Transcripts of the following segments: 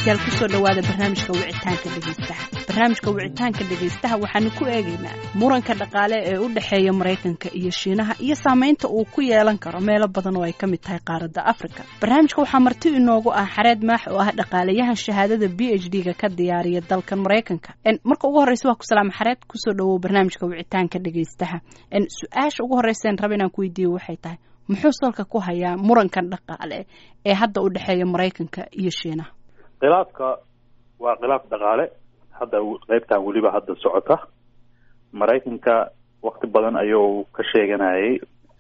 dhegeystayaal kusoo dhowaada barnaamijka wicitaanka dhegeystaha barnaamijka wicitaanka dhegeystaha waxaanu ku eegaynaa muranka dhaqaale ee u dhexeeya maraykanka iyo shiinaha iyo saameynta uu ku yeelan karo meelo badan oo ay ka mid tahay qaaradda afrika barnaamijka waxaa marti inoogu ah xareed maax oo ah dhaqaalayahan shahaadada b h d ga ka diyaariya dalkan maraykanka marka ugu horreysa waa ku salaama xareed kusoo dhowow barnaamijka wicitaanka dhegeystaha su-aasha ugu horreysa raba inaan ku weydiiyo waxay tahay muxuu salka ku hayaa murankan dhaqaale ee hadda u dhexeeya maraykanka iyo shiinaha khilaafka waa khilaaf dhaqaale hadda qeybtan weliba hadda socota maraykanka wakti badan ayuu ka sheeganayay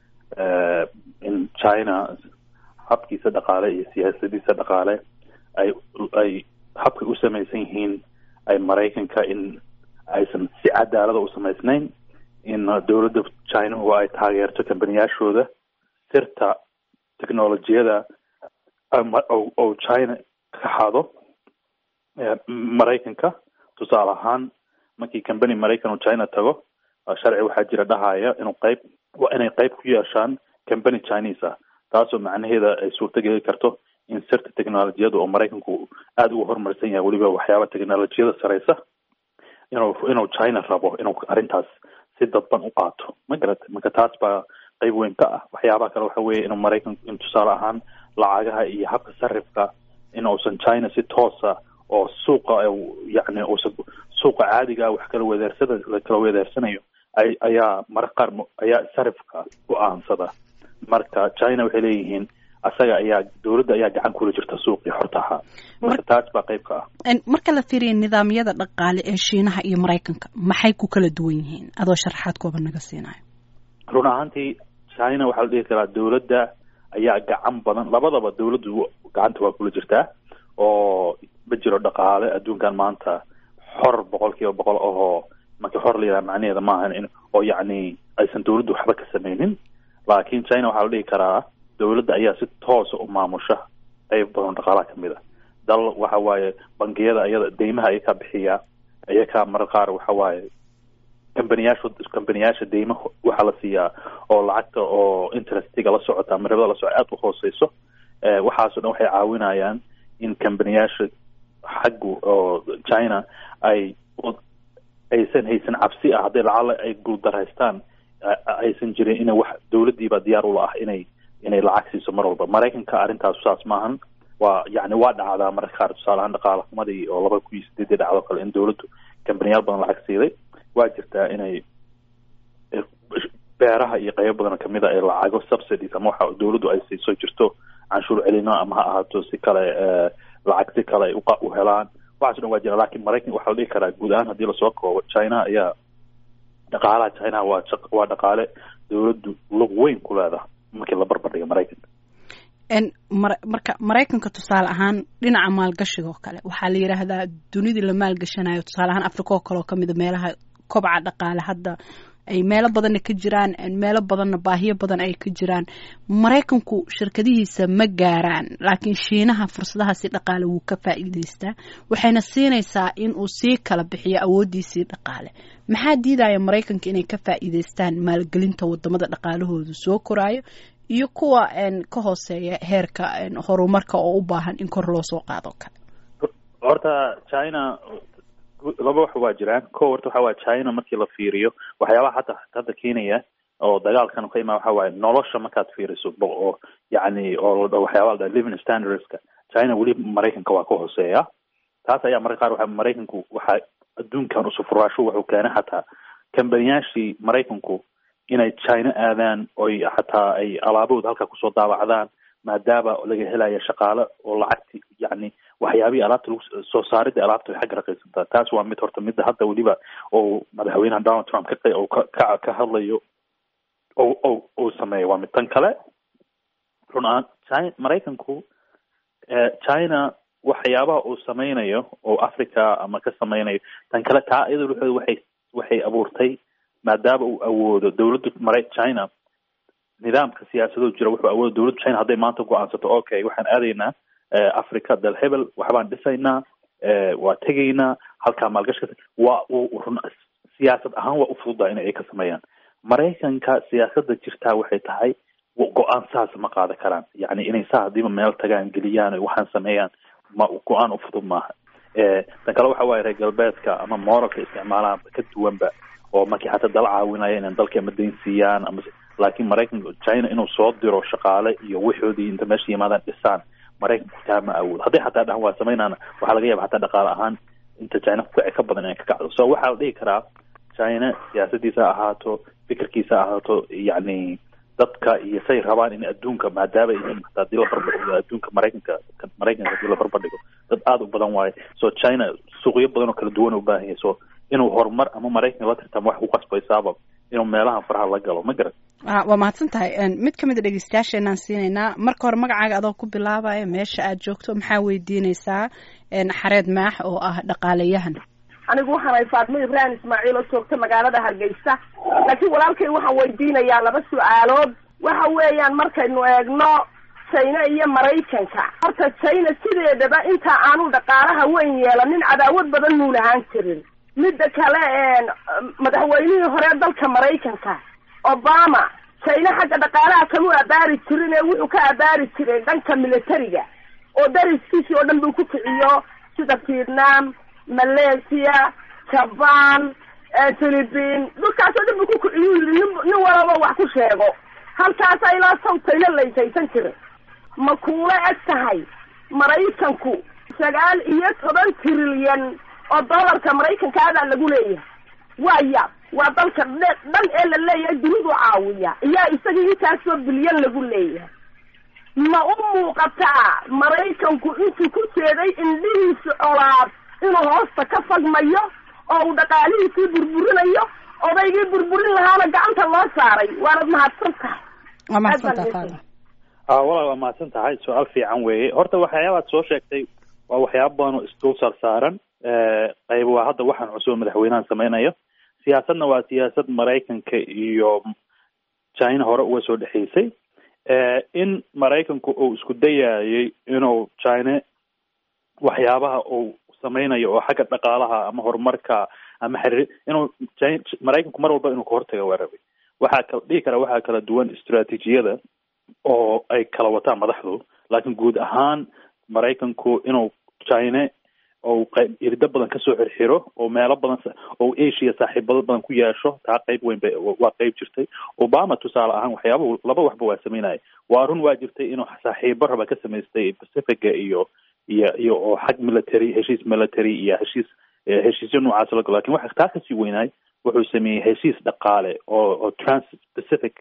in china habkiisa dhaqaale iyo siyaasadiisa dhaqaale ay ay habkay u samaysan yihiin ay maraykanka in aysan si cadaalada u samaysnayn in dowladda chinahu ay taageerto kambaniyaashooda sirta technolojiyada oo china ka xado maraykanka tusaale ahaan markii company maraykan oo china tago sharci waxaa jira dhahaya inuu qeyb waa inay qeyb ku yeeshaan company chinese ah taasoo macnaheeda ay suurto geli karto in sirta technolojiyada oo maraykanku aada uga horumarsan yahay weliba waxyaaba technolojiyada sareysa inuu inuu china rabo inuu arrintaas si dadban u qaato ma garata marka taas baa qeyb weyn ka ah waxyaabaha kale waxa weeye inuu maraykanku in tusaale ahaan lacagaha iyo habka sarifka in uusan china si toosa oo suuqa yani uusan suuqa caadiga wax kala wedeersada la kala wedeersanayo ay ayaa mararka qaar ayaa sarifka go-aansada marka china waxay leeyihiin asaga ayaa dowladda ayaa gacan kula jirta suuqii xorta ahaa marka taas baa qeyb ka ah marka la fiiriya nidaamyada dhaqaale ee shiinaha iyo maraykanka maxay ku kala duwan yihiin adoo sharaxaad kooba naga siinayo run ahaantii china waxaa la dhihi karaa dowladda ayaa gacan badan labadaba dowladdu gacanta waa kula jirtaa oo ma jiro dhaqaale adduunkan maanta xor boqol kiiba boqol ahoo marka xor la yidhaha macnaheeda maahan in oo yacni aysan dowladdu waxba ka sameynin laakiin china waxaa la dhihi karaa dowladda ayaa si toosa u maamusha qeyb badan dhaqaalaha kamid a dal waxa waaye bangiyada iyada deymaha ayakaa bixiya ayakaa marar qaar waxa waaye kambaniyaasha kambaniyaasha deymaha waxaa la siiyaa oo lacagta oo interestiga la socota ama ribada la socota aada u hooseyso waxaasoo dhan waxay caawinayaan in kambaniyaasha xaggu oo china ay aysan haysan cabsi ah hadday lacala ay guuldaraystaan aysan jirin ina wax dowladdiiba diyaar ula ah inay inay lacag siiso mar walba maraykanka arrintaas saas maahan waa yani waa dhacdaa mararka qaar tusaale ahaan dhaqaala xumadii oo laba kun iyo sideedii dhacdo kale in dowladdu kambaniyaal badan lacag siiday waa jirtaa inay beeraha iyo qeybo badan kamid a ay lacago subsidies ama waxa dowladdu ay siiso jirto canshuur celino ama ha ahaato si kale lacag si kale ay u helaan waxaaso dhan waa jira lakin maraykan waxaa la dhihi karaa guud ahaan haddii lasoo koobo china ayaa dhaqaalaha china waa waa dhaqaale dowladdu lug weyn ku leedaha markii la barbardhiga maraykanka marka maraykanka tusaale ahaan dhinaca maalgashiga oo kale waxaa la yidhaahdaa dunidii la maalgashanayo tusaale ahaan africa oo kale oo kamid a meelaha kobca dhaqaale hadda ay meelo badanna ka jiraan meelo badanna baahiyo badan ay ka jiraan maraykanku shirkadihiisa ma gaaraan laakiin shiinaha fursadahaasi dhaqaale wuu ka faa'iideystaa waxayna siinaysaa in uu sii kala bixiyo awooddiisii dhaqaale maxaa diidaya maraykanka inay ka faa'iideystaan maalgelinta wadamada dhaqaalahoodu soo koraayo iyo kuwa ka hooseeya heerka horumarka oo u baahan in kor loo soo qaado kale horta china laba wax waa jiraan ko horta waxa waye china markii la fiiriyo waxyaabaha hata hadda keenaya oo dagaalkan ka imaa waxa waaye nolosha markaad fiiriso oo yani oo waxyaaba la living standardska china weli maraykanka waa ka hooseeya taas ayaa mararka qaar waxa maraykanku waxa adduunkan usufuraasho wuxuu keenay xataa kambaniyaashii maraykanku inay china aadaan oy xataa ay alaabahooda halkaa kusoo daawacdaan maadaama laga helaya shaqaale oo lacagti yani waxyaabihii alaabta lagu soo saaridda alaabta way xagga raqiisantaa taas waa mid horta midda hadda weliba oo madaxweynaha donald trump ka ka ka hadlayo o o uu sameeya waa mid tan kale run ahaan china maraykanku china waxyaabaha uu sameynayo oo africa ama ka sameynayo tan kale taa iyada wuxuu waxay waxay abuurtay maadaama uu awoodo dowladda mara china nidaamka siyaasadoo jira wuxuu awooda dowladda china hadday maanta go-aansato okay waxaan aadaynaa africa dal hebel waxbaan dhisaynaa waa tegaynaa halkaa maalgashka waa run siyaasad ahaan waa ufududaa in ay ka sameeyaan maraykanka siyaasadda jirtaa waxay tahay go-aan saas ma qaadan karaan yani inay saa hadiiba meel tagaan geliyaan waxaan sameeyaan ma go-aan u fudud maaha tan kale waxa waaye reer galbeedka ama moralka isticmaalaan ka duwanba oo markii xataa dala caawinaya inay dalka ama dayn siiyaan ama laakiin maraykanka china inuu soo diro shaqaale iyo wixoodii inta meesha yimaadaan dhisaan maraykanku taa ma awoodo hadday xataa dhahan waa samaynaana waxaa laga yaaba xataa dhaqaale ahaan inta china kukaci ka badan inay ka kacdo so waxaa la dhihi karaa china siyaasadiisa ahaato fikirkiisa ahaato yacni dadka iyo say rabaan in adduunka maadaama yihiin hataa hadii la barbardhigo adduunka maraykanka maraykanka hadii la barbardhigo dad aada u badan waaye so china suuqyo badan oo kala duwan u baahan yahay so inuu horumar ama maraykanka la tirtamo wax ku qasbaysaaba inuu meelahan faraha la galo ma garan waa mahadsan tahay mid ka mid a dhegeystayaasheenaan siinaynaa marka hore magacaaga adoo ku bilaabaya meesha aad joogto maxaa weydiineysaa xareed maax oo ah dhaqaalayahan anigu waxaan ahay faatmo ibrahim ismaaciil oo joogta magaalada hargeysa laakiin walaalkay waxaan weydiinayaa laba su-aalood waxa weeyaan markaynu eegno china iyo maraykanka horta china sideedaba inta aanu dhaqaalaha weyn yeelanin cadaawad badan muu lahaan jirin midda kale madaxweynihii hore dalka maraykanka obama china xagga dhaqaalaha kamu abaari jirin ee wuxuu ka abaari jiray dhanka militariga oo dariskiisii oo dhan buu ku kiciyo sida vietnam malaysia jaban philippine dhulkaasoo dhan buu ku kiciyu yidhi nin nin walaba wax ku sheego halkaasa ilaa sawtayna laysaysan jiray ma kuula eg tahay maraykanku sagaal iyo toban trilyan oo dollarka maraykanka adaa lagu leeyahay waya waa dalka dhan ee la leeyahay dunidu caawiya iyaa isagii intaasoo bilyan lagu leeyahay ma u muuqataa maraykanku intuu ku jeeday indhihiisa colaad inuu hoosta ka fagmayo oo uu dhaqaalihiisii burburinayo odaygii burburin lahaana gacanta loo saaray waanad mahadsan tahay waa mahadsantaha walaal waa mahadsan tahay su-aal fiican weeye horta waxyaabaad soo sheegtay waa waxyaaba badan oo isdul saar saaran qayb waa hadda waxaan cusub madaxweynahan sameynayo siyaasadna waa siyaasad maraykanka iyo china hore uga soo dhexeysay in maraykanku uu isku dayayay inuu china waxyaabaha uu sameynayo oo xagga dhaqaalaha ama horumarka ama xiriir inuu maraykanku mar walba inuu kahortaga waa rabay waxaa kala dhihi karaa waxaa kala duwan istraatiijiyada oo ay kala wataan madaxdu laakiin guud ahaan maraykanku inuu china ou qayb irdo badan kasoo xirxiro oo meelo badan oo asia saaxiibado badan ku yeesho taa qayb weyn ba waa qayb jirtay obama tusaale ahaan waxyaaba laba waxba waa sameynaya waa run waa jirtay inuu saaxiibo raba ka samaystay pacifica iyo iyo iyo oo xag military heshiis military iyo heshiis heshiisyo noocaas la galo lakin waxa taa kasii weynaay wuxuu sameeyey heshiis dhaqaale oo oo trans pacific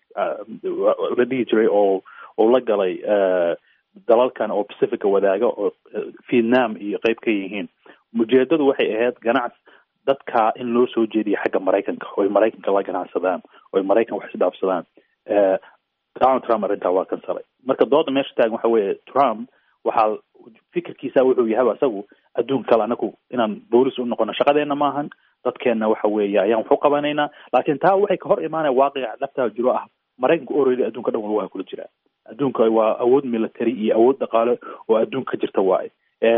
la dhihi jiray oo oo la galay dalalkan oo pacifica wadaaga oo vietnam iyo qayb ka yihiin ujeedadu waxay ahayd ganacs dadka in loo soo jeediyo xagga maraykanka oo ay maraykanka la ganacsadaan oo ay maraykan wax isdhaafsadaan donald trump arrintaa waa kansalay marka dooda meesha taagan waxa weeye trump waxaa fikirkiisa wuxuu yahay isagu adduun kale anagu inaan boolis u noqono shaqadeena maahan dadkeena waxa weeye ayaan wax u qabanaynaa laakiin taa waxay ka hor imaanaya waaqica dhabtaa jiro ah maraykanka oredi adduunka dhan waa kula jiraa adduunka waa awood military iyo awood dhaqaale oo adduunka ka jirta waaye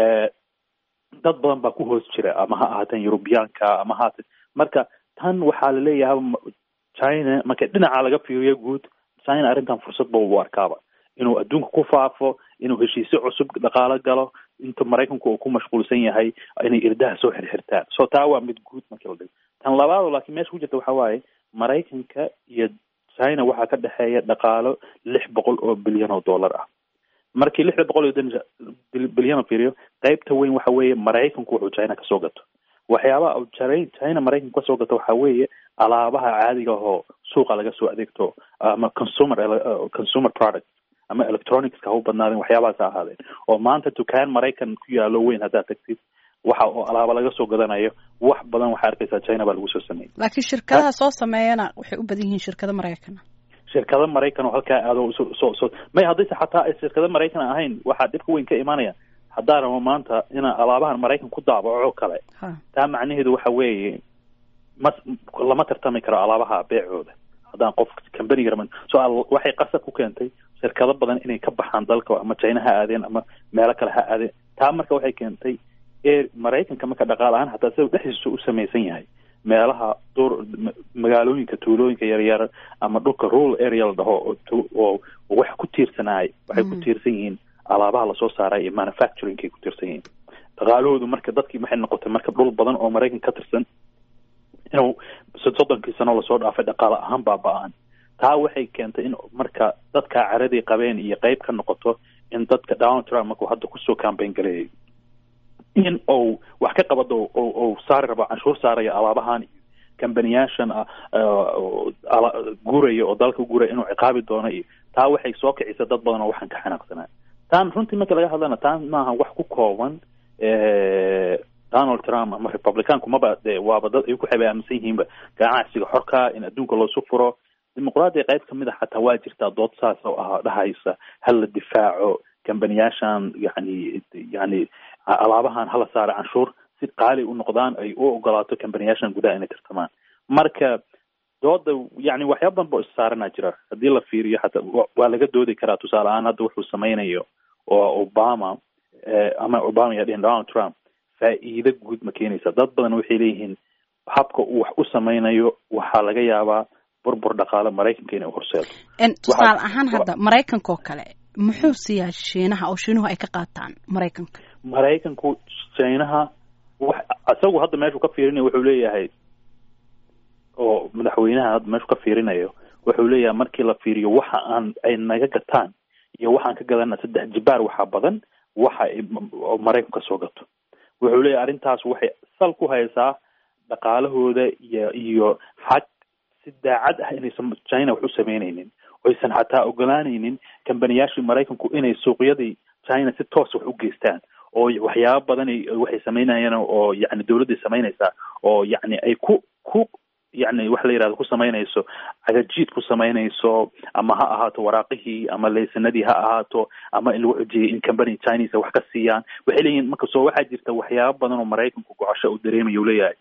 dad badan baa ku hoos jira ama ha ahaateen yurubiyaanka ama haatan marka tan waxaa laleeyahay china marka dhinaca laga fiiriyo guud china arrintan fursad ba u arkaaba inuu adduunka ku faafo inuu heshiisyo cusub dhaqaalo galo inta maraykanku uu ku mashquulsan yahay inay irdaha soo xirxirtaan so taa waa mid guud markii la dhigo tan labaado laakiin meesha ku jirta waxa waaye maraykanka iyo china waxaa ka dhexeeya dhaqaalo lix boqol oo bilyan oo dollar ah markii lixda boqol iyo bilyan fiiriyo qaybta weyn waxa weeye maraykanku wuxuu china kasoo gato waxyaabaha china maraykanku kasoo gato waxa weeye alaabaha caadiga ahoo suuqa laga soo adeegto ama consumer consumer product ama electronicska ha u badnaadeen waxyaabahaas ha ahaadeen oo maanta dukaan maraykan ku yaalo weyn haddaad tagtid waxa oo alaaba laga soo gadanayo wax badan waxaa arkaysaa china baa lagu soo sameeyey laakiin shirkadaha soo sameeyana waxay u badan yihiin shirkado maraykan shirkado maraykan oo halkaa aado so so may haddayse xataa ay shirkado maraykan ahayn waxaa dhibka weyn ka imaanaya haddaa rabo maanta inaa alaabahan maraykan ku daabaco kale taa macnaheedu waxa weeye ma lama tartami karo alaabaha beecooda haddaan qof cambaniga raban so waxay qasab ku keentay shirkado badan inay ka baxaan dalka ama china ha aadeen ama meelo kale ha aadeen taa marka waxay keentay ee maraykanka marka dhaqaal ahaan hataa sida dhexdiisa u samaysan yahay meelaha duur magaalooyinka tuulooyinka yaryar ama dhulka rural area la dhaho oo wax ku tiirsanaay waxay ku tiirsan yihiin alaabaha lasoo saaray iyo manufacturingkay ku tirsan yihiin dhaqaalahoodu marka dadkii waxay noqotay marka dhul badan oo maraykan ka tirsan inuu soddonkii sano lasoo dhaafay dhaqaale ahaan baaba-aan taa waxay keentay in marka dadka caradii qabeen iyo qeyb ka noqoto in dadka donald trump markuu hadda kusoo cambayn gareeyay in uu wax ka qabado ou saari rabo canshuur saaraya alaabahan iyo kambaniyaashan guuraya oo dalka guuraya inuu ciqaabi doono iyo taa waxay soo kicisa dad badan oo waxaan ka xanaaqsanaa taan runtii marka laga hadlana taan maaha wax ku kooban donald trump ama republicaanku maba de waaba dad ay ku xabay aaminsan yihiinba ganacsiga xorka in adduunka loosu furo dimuqraadiya qayb kamid a xataa waa jirtaa dood saas oo ah dhahaysa hal la difaaco kambaniyaashan yani yani alaabahan hala saara canshuur si qaali u noqdaan ay u ogolaato kambaniyaashan gudaha inay tartamaan marka dooda yani waxyaaba badan boo issaaranaa jira haddii la fiiriyo xataa waa laga doodi karaa tusaale ahaan hadda wuxuu sameynayo oo obama ama obama yaa dhihin donald trump faa'iido guud ma keenaysa dad badan waxay leeyihiin habka uu wax u sameynayo waxaa laga yaabaa burbur dhaqaale maraykanka inay horseedo tusaale ahaan hadda maraykanka oo kale muxuu siiyaa shiinaha oo shiinuhu ay ka qaataan maraykanka maraykanku shiinaha wax isagu hadda meeshuu ka fiirinayo wuxuu leeyahay oo madaxweynaha hadda meeshuu ka fiirinayo wuxuu leeyahay markii la fiiriyo waxa aan ay naga gataan iyo waxaan ka gadana saddex jibaar waxaa badan waxa ay maraykanku kasoo gato wuxuu leeyahay arrintaas waxay sal ku haysaa dhaqaalahooda iyo iyo xag si daacad ah inaysan china wax u sameyneynin oysan xataa ogolaanaynin kambaniyaashii maraykanku inay suuqyadii china si toos wax u geystaan oo waxyaaba badan waxay sameynayaan oo yani dawladday samaynaysaa oo yani ay ku ku yani wax la yihahdo ku samaynayso cagajiid ku samaynayso ama ha ahaato waraaqihii ama laysanadii ha ahaato ama in lagu xujiyay in company chinese wax ka siiyaan waxay leeyihin marka soo waxaa jirta waxyaaba badan oo maraykanku gocosho uu dareemaya u leeyahay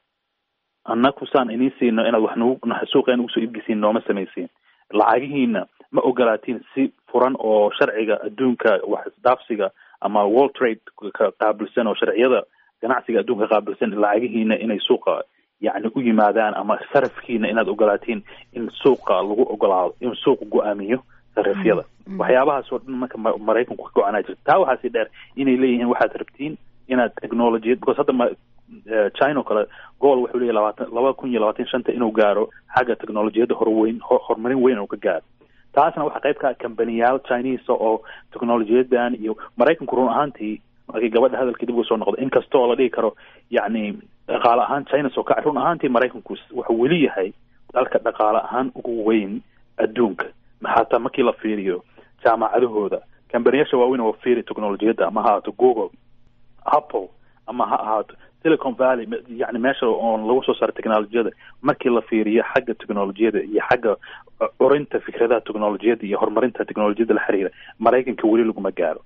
annaku saan idiin siino inaad wax nagu suuqa nagu soo iibgisiin nooma samaysiin lacagihiina ma ogolaatiin si furan oo sharciga adduunka wax isdaafsiga ama world trade ka qaabilsan oo sharciyada ganacsiga adduunka qaabilsan lacagihiina inay suuqa yani u yimaadaan ama sarafkiina inaad ogolaatiin in suuqa lagu ogolaado in suuqa go-aamiyo sarifyada waxyaabahaas oo dhan marka maraykanku ka go-anaa jirta taa waxaasi dheer inay leeyihiin waxaad rabtiin inaad technologiyad because hadda china oo kale gool wuxuu leeyahy labaatan laba kun iyo labaatan shanta inuu gaaro xagga technolojiyadda horweyn horumarin weyn inuu ka gaaro taasna waxaa qayb ka ah kambaniyaal chinese oo technolojiyadan iyo maraykanku run ahaantii markii gabadha hadalkii dib uga soo noqda inkastoo la dhihi karo yacni dhaqaale ahaan china soo kacay run ahaantii maraykanku wuxuu weli yahay dalka dhaqaale ahaan ugu weyn adduunka xataa markii la fiiriyo jaamacadahooda kambaniyaasha waaweyn oo fiiri technolojiyadda ama ha ahaato google apple ama ha ahaato silicon valley yani meesha oon lagu soo saaro technolojiyada markii la fiiriyo xagga technolojiyada iyo xagga curinta fikradaha technolojiyada iyo horumarinta technolojiyada la xiriira maraykanka weli laguma gaaro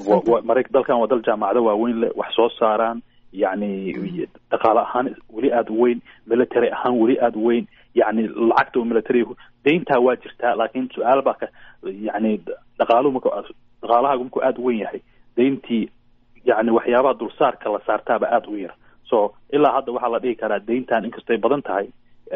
dalkan waa dal jaamacado waaweyn leh wax soo saaraan yani dhaqaale ahaan weli aada u weyn military ahaan weli aada u weyn yani lacagta oo military dayntaa waa jirtaa laakiin su-aal baa ka yani dhaqaaluhu marka dhaqaalahaagu markuu aada u weyn yahay dayntii yani waxyaabaha dulsaarka la saartaaba aada u yar so ilaa hadda waxaa la dhihi karaa dayntan inkastay badan tahay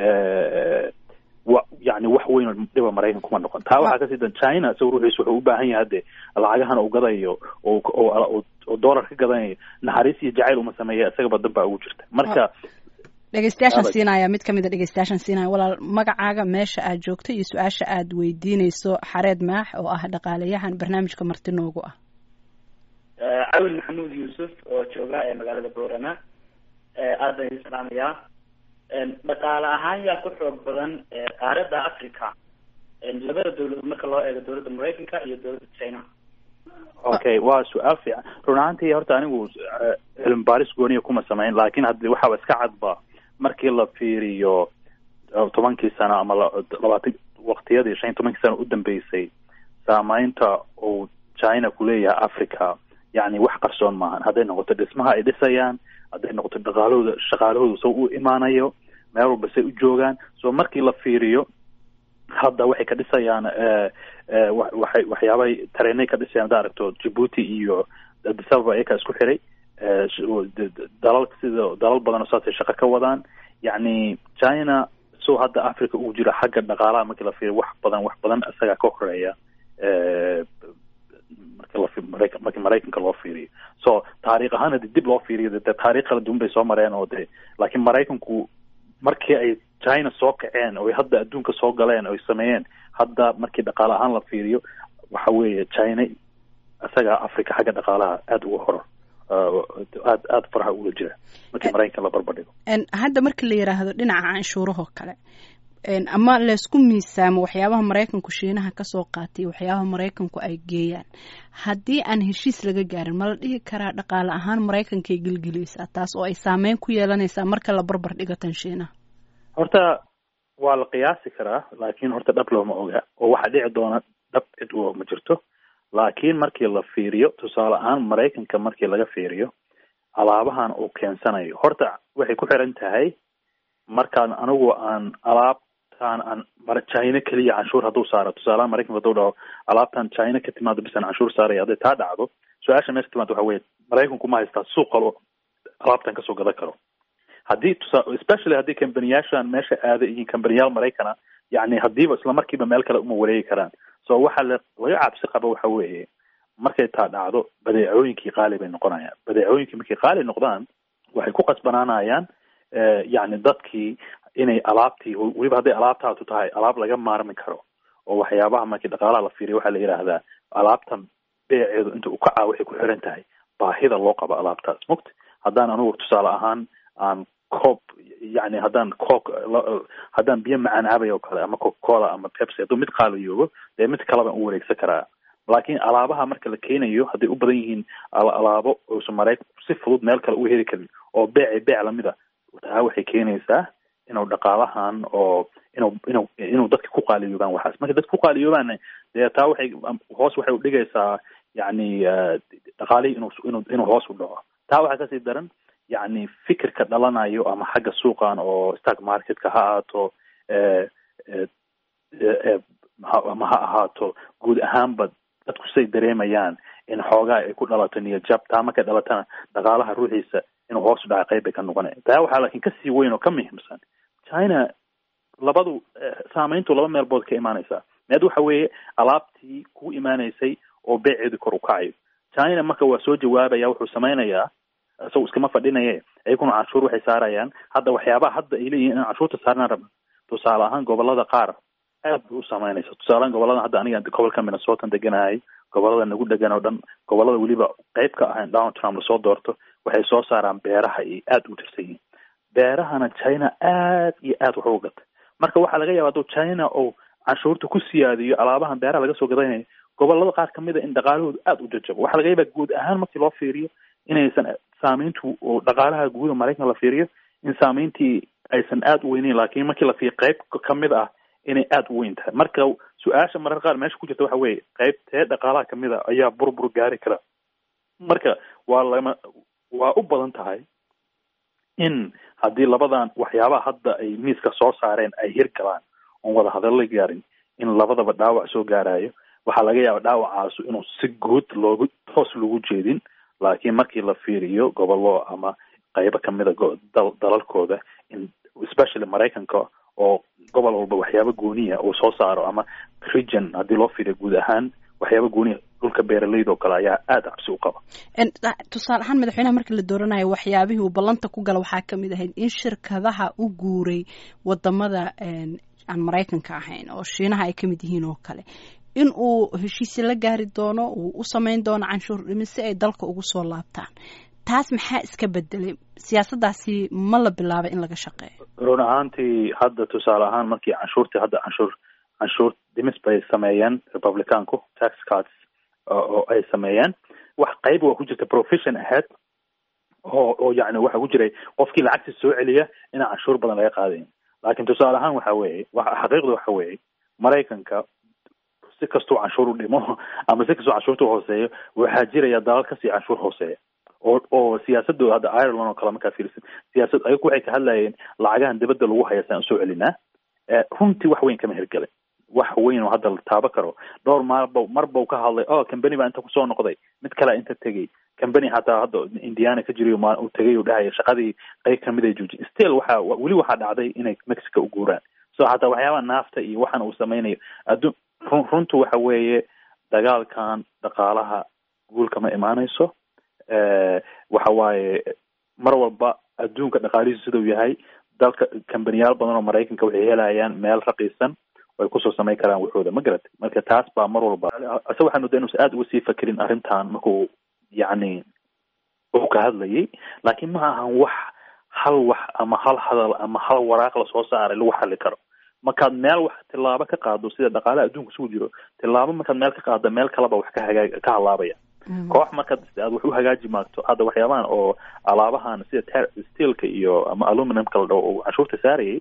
wa yani wax weyn oo dhiba maraykan kuma noqon taa waxaa kasii dan china isaga ruuxiis wuxuu u baahan yahay hadde lacagahan uu gadayo oo oo dollar ka gadanayo naxariis iyo jacayl uma sameeya isagaba dan baa ugu jirta marka dhegeystayaashan siinaya mid kamid a dhegeystayaashan siinaya walaal magacaaga meesha aad joogto iyo su-aasha aad weydiineyso xareed maax oo ah dhaqaalayahan barnaamijka marti noogu ah cawil maxamuud yuusuf oo jooga ee magaalada boorama aad baan idin salaamayaa dhaqaale ahaan yaa ku xoog badan qaaradda africa labada dawladood marka loo eego dawladda maraykanka iyo dawladda china okay waa su-aal fiican run ahaantii horta anigu cilmi baaris gooniya kuma samayn laakiin haddi waxaaba iska cadba markii la fiiriyo tobankii sano ama labaatan waqtiyadii shan iyo tobankii sano u dambeysay saameynta uu china kuleeyahay africa yani wax qarsoon maahan hadday noqoto dhismaha ay dhisayaan hadday noqoto dhaqaalahooda shaqaalahooda soo u imaanayo meel walba say u joogaan so markii la fiiriyo hadda waxay ka dhisayaan waxay waxyaabay tareenay ka dhisayaan hadda aragto djibuuti iyo addis ababa ayakaa isku xiray dalal sida dalal badan oo saasay shaqo ka wadaan yacni china so hadda africa ugu jira xagga dhaqaalaha markii la fiiriyo wax badan wax badan isagaa ka horeeya marka marki maraykanka loo fiiriyo so taariikh ahaan hadii dib loo fiiriyo de taarikh kala duwan bay soo mareen oo de laakiin maraykanku markii ay china soo kaceen oo hadda adduunka soo galeen oo sameeyeen hadda markii dhaqaale ahaan la fiiriyo waxa weeye china isaga africa xagga dhaqaalaha aada uga horo aad aada faraha ula jira markii maraykanka la barbardhigo hadda marka la yiraahdo dhinaca canshuurahoo kale ama laysku miisaamo waxyaabaha maraykanku shiinaha kasoo qaatay waxyaabaha maraykanku ay geeyaan haddii aan heshiis laga gaarin ma la dhihi karaa dhaqaale ahaan maraykankay gelgelaysaa taas oo ay saameyn ku yeelanaysaa marka la barbar dhigatan shiinaha horta waa la qiyaasi karaa laakiin horta dhab looma oga oo waxaa dhici doona dhab cid u ma jirto laakiin markii la fiiriyo tusaale ahaan maraykanka markii laga fiiriyo alaabahan uu keensanayo horta waxay ku xiran tahay markaan anigu aan alaabtaan aan china keliya canshuur hadduu saaro tusaalehaan maraykanka hadduu dhaho alaabtan china ka timaado bisan canshuur saaraya hadday taa dhacdo su-aasha meesha timaado waxa weye maraykanku ma haystaa suuq kalo alaabtan kasoo gadan karo haddii tusa especially haddii kambaniyaashan meesha aada yihiin kambaniyaal maraykana yani hadiiba isla markiiba meel kale uma wareegi karaan so waxa la laga cabsi qabo waxa weeye markay taa dhacdo badeecooyinkii qaali bay noqonayaan badeecooyinkii markay qaali noqdaan waxay ku qasbanaanayaan yani dadkii inay alaabtii weliba hadday alaabtaatu tahay alaab laga maarmi karo oo waxyaabaha markii dhaqaalaha la fiiriya waxaa la yidhaahdaa alaabtan beeceedu inta u kacaa waxay ku xiran tahay baahida loo qabo alaabtaas mugta haddaan anugu tusaale ahaan aan coob yani haddaan cook haddaan biyo macaan cabay oo kale ama coca cola ama pepsi hadduu mid qaaliyoobo dee mid kale baan u wareegsan karaa laakiin alaabaha marka la keenayo hadday u badan yihiin alaabo uusan maraykanku si fudud meel kale u heli karin oo beece beec lamida taa waxay keenaysaa inuu dhaqaalahan oo inuu inuu inuu dadka ku qaaliyoobaan waxaas marka dadka ku qaaliyoobaanna dee taa waxay hoos waxay udhigaysaa yani dhaqaalihii inuu inuu inuu hoos u dhaco taa waxaa kasii daran yani fikirka dhalanayo ama xagga suuqan oo stock marketka ha ahaato ama ha ahaato guud ahaanba dadku say dareemayaan in xoogaa ay ku dhalato niyadjab taa markay dhalatana dhaqaalaha ruuxiisa inuu hoos u dhaca qayb bay ka noqonaya taa waxaa laakiin kasii weyn oo ka muhiimsan china labadu saameyntu laba meelbood ka imaanaysaa meed waxa weeye alaabtii ku imaanaysay oo beeceedu kor u kacayo china marka waa soo jawaabaya wuxuu samaynayaa isagu iskama fadhinaye ayaguna canshuur waxay saarayaan hadda waxyaabaha hadda ay leeyihin in canshuurta saarnaan rabna tusaale ahaan gobolada qaar aad bay u saameynaysa tusaalehaan gobolada hadda aniga gobolka minnesotan deganahay gobolada nagu degan oo dhan gobolada weliba qeyb ka ahayn donald trump lasoo doorto waxay soo saaraan beeraha iyo aada u tirsan yihiin beerahana china aad iyo aad wax uga gata marka waxaa laga yaaba hadduu china oo canshuurta ku siyaadiyo alaabahan beeraha laga soo gadanayo gobolada qaar kamid a in dhaqaalahoodu aada u jajabo waxaa laga yaabaa guud ahaan markii loo fiiriyo inaysan saameyntu oo dhaqaalaha guuda maraykanka la fiiriyo in saameyntii aysan aada u weyneyn laakiin markii la fiiriyo qayb kamid ah inay aada u weyn tahay marka su-aasha marar qaar meesha ku jirta waxa weeye qaybtee dhaqaalaha kamid a ayaa burbur gaari kara marka waa lama waa u badan tahay in haddii labadan waxyaabaha hadda ay miiska soo saareen ay hirgalaan oon wada hadalla gaarin in labadaba dhaawac soo gaarayo waxaa laga yaaba dhaawacaasu inuu si guud loogu toos lagu jeedin laakiin markii la fiiriyo gobollo ama qaybo kamida dalalkooda in especially maraykanka oo gobol walba waxyaaba gooniya uu soo saaro ama region haddii loo fiiriyo guud ahaan waxyaaba gooniya dhulka beeraleyda oo kale ayaa aada cabsi u qaba tusaale ahaan madaxweynaha markii la dooranayo waxyaabihii uu ballanta ku gala waxaa kamid ahayd in shirkadaha u guuray wadamada aan maraykanka ahayn oo shiinaha ay kamid yihiin oo kale in uu heshiisya la gaari doono uu u samayn doono canshuur dhimis si ay dalka ugu soo laabtaan taas maxaa iska bedelay siyaasaddaasi ma la bilaabay in laga shaqeeyo run ahaantii hadda tusaale ahaan markii canshuurtii hadda canshuur canshuur dhimis bay sameeyeen republicanku tax cards oo ay sameeyeen wax qayb waa ku jirta provision ahead oo oo yani waxa ku jiray qofkii lacagta soo celiya inaan canshuur badan laga qaadayn laakiin tusaale ahaan waxa weeye wa xaqiiqda waxa weeye maraykanka si kastuu canshuur u dhimo ama si kastuu canshuurta uhooseeyo waxaa jiraya dalal kasii canshuur hooseeya oo oo siyaasadooda hadda ireland oo kale markaa fiirsan siyaasad ayagu waxay ka hadlayeen lacagahan dibadda lagu haya saan usoo celinaa runtii wax weyn kama hirgelin wax weyn oo hadda la taabo karo dhowr maalba marba ka hadlay o cambany baa inta kusoo noqday mid kalea inta tegay cambany hataa hadda indiana ka jiriy u tegay u dhahaya shaqadii qayb kamid ay joojin still waxa weli waxaa dhacday inay mexico u guuraan so hataa waxyaabaha naafta iyo waxan uu sameynayo addu run runtu waxa weeye dagaalkan dhaqaalaha guul kama imaanayso waxa waaye mar walba adduunka dhaqaalihiisu sidau yahay dalka kambaniyaal badan oo maraykanka waxay helayaan meel raqiisan ay kusoo samayn karaan waxooda ma garatay marka taas baa mar walba ase waxaan moodaa inuusan aada uga sii fakerin arrintan markuu yacni uu ka hadlayay laakiin ma ahan wax hal wax ama hal hadal ama hal waraaq lasoo saaray lagu xali karo markaad meel wax tillaabo ka qaado sida dhaqaalaha adduunka isugu jiro tillaabo markaad meel ka qaado meel kaleba wax ka hagaa ka halaabaya koox markaad aad wax u hagaaji maagto hadda waxyaabahan oo alaabahan sida steelka iyo ama aluminumka la dhaho uu canshuurta saarayay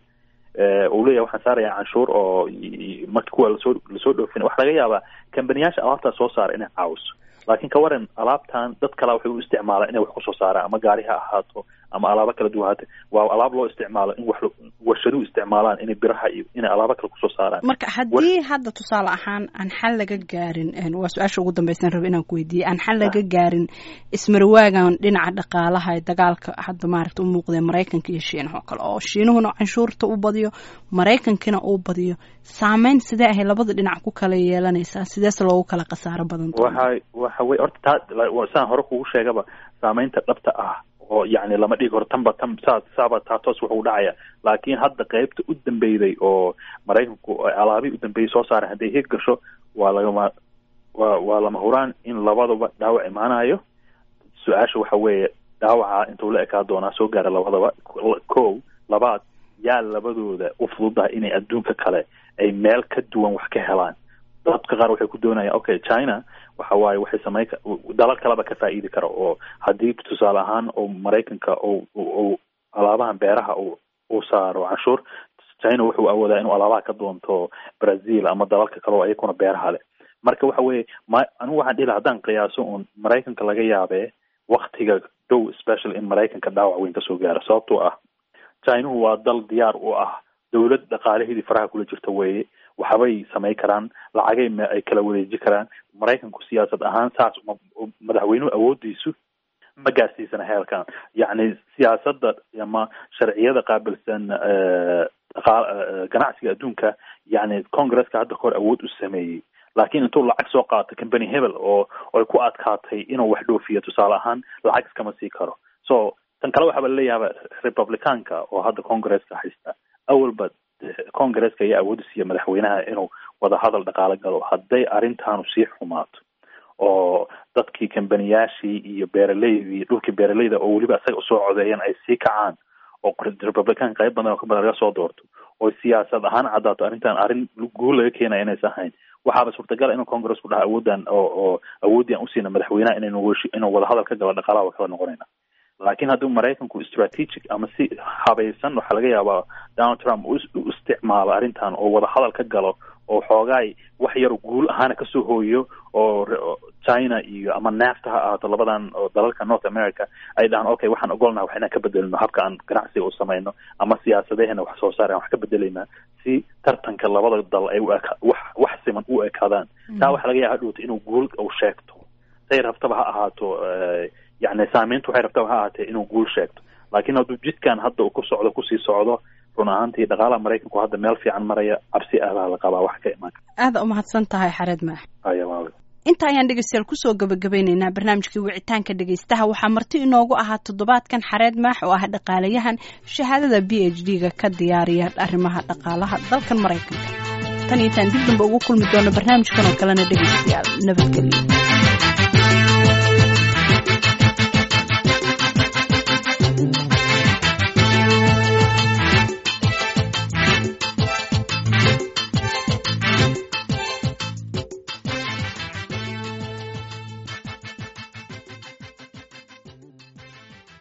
uu leeyahay waxaan saaraya canshuur oo marka kuwa lasoo lasoo dhoofin waxa laga yaabaa kambaniyaasha alaabtaa soo saara inay caawiso laakiin ka waran alaabtan dad kala waxay u isticmaalaan inay wax kusoo saaraan ama gaari ha ahaato ama alaabo kala duwan haate waa alaab loo isticmaalo in wax warshaduhu isticmaalaan inay biraha iyo inay alaabo kale kusoo saaraan marka haddii hadda tusaale ahaan aan xal laga gaarin waa su-aasha ugu dambaysan raba inaan ku weydiiyey aan xal laga gaarin ismarwaagan dhinaca dhaqaalaha ee dagaalka hadda maaragta u muuqdee maraykanka iyo shiinaha oo kale oo shiinuhuna canshuurta u badiyo maraykankina uu badiyo saameyn sidee ahay labada dhinac ku kala yeelanaysaa sideese loogu kala khasaaro badan waxa waxa wey horta taa saan hore kugu sheegaba saameynta dhabta ah oo yacni lama dhigi karo tanba tan saa saaba taa toos wuxuu dhacaya laakiin hadda qeybta u dambeyday oo maraykanku alaabihii u dambeeyey soo saaray hadday hig gasho waa lagama waa waa lama huraan in labadaba dhaawac imaanayo su-aasha waxa weeye dhaawaca intuu la ekaa doonaa soo gaara labadaba ko labaad yaa labadooda u fududaha inay adduunka kale ay meel ka duwan wax ka helaan dadka qaar waxay ku doonayaan okay china waxa waaye waxay samayn dalal kaleba ka faa'iidi kara oo haddii tusaale ahaan oo maraykanka ou alaabahan beeraha uu saaro canshuur china wuxuu awoodaa inuu alaabaha ka doonto brazil ama dalalka kale oo ayakuna beeraha leh marka waxa weeye ma anigu waxaan dhihi laha haddaan qiyaaso uun maraykanka laga yaabee waktiga dhow special in maraykanka dhaawac weyn kasoo gaaro sababtoo ah chinuhu waa dal diyaar u ah dowlad dhaqaalaheedii faraha kula jirta weeye waxbay samayn karaan lacagay ay kala wareeji karaan maraykanku siyaasad ahaan saas madaxweynuhu awoodiisu ma gaarsiisana heelkan yacni siyaasadda ama sharciyada qaabilsan ganacsiga adduunka yacni congresska hadda kahor awood u sameeyey laakiin intuu lacag soo qaato company hebel oo ay ku adkaatay inuu wax dhoofiyo tusaale ahaan lacag iskama sii karo so tan kale waxaaba laleeyahay republicanka oo hadda congresska haysta awalba congresska ayaa awoodi siiya madaxweynaha inuu wadahadal dhaqaalo galo hadday arrintaanu sii xumaato oo dadkii kambaniyaashii iyo beeraleydii dhulkii beeraleyda oo weliba isaga usoo codeeyeen ay sii kacaan oo republican qayb badan oo ka badan laga soo doorto oo siyaasad ahaan caddaato arrintan arrin guul laga keenaya inaysa ahayn waxaaba suurtagala inuu congressku dhaha awoodan oo oo awooddii aan usiina madaxweynaha inaynu inuu wadahadal ka galo dhaqaalaha waa kala noqonayna laakiin haddii maraykanku strategic ama si habaysan waxaa laga yaabaa donald trump u isticmaalo arrintan oo wadahadal ka galo oo xoogaay wax yar guul ahaana kasoo hooyo oo china iyo ama nafta ha ahaato labadan oo dalalka north america ay dhahaan okay waxaan ogolnaha wax inaan ka bedelino habka aan ganacsiga u samayno ama siyaasadaheena wax soo saar aan wax ka bedelaynaa si tartanka labada dal ay wax wax siman u ekaadaan taa waxaa laga yaaba hadhowta inuu guul u sheegto say rabtaba ha ahaato yani saameyntu waxay rabtaba ha ahaatee inuu guul sheegto laakiin hadduu jidkan hadda uu ku socdo kusii socdo run ahaantii dhaqaalaha maraykanku hadda meel fiican maraya cabsi aadaa la qabaa wax ka imaan aada umahadsan tahay xareed maax aya inta ayaan dhegeystayaal kusoo gabagabeyneynaa barnaamijkii wicitaanka dhegeystaha waxaa marti inoogu ahaa toddobaadkan xareed maax oo ah dhaqaalayahan shahaadada b h d ga ka diyaariya arrimaha dhaqaalaha dalkan maraykanka tan iyo intaan dib damba ugu kulmi doono barnaamijkan oo kalena dhegeystayaal nabadgelyo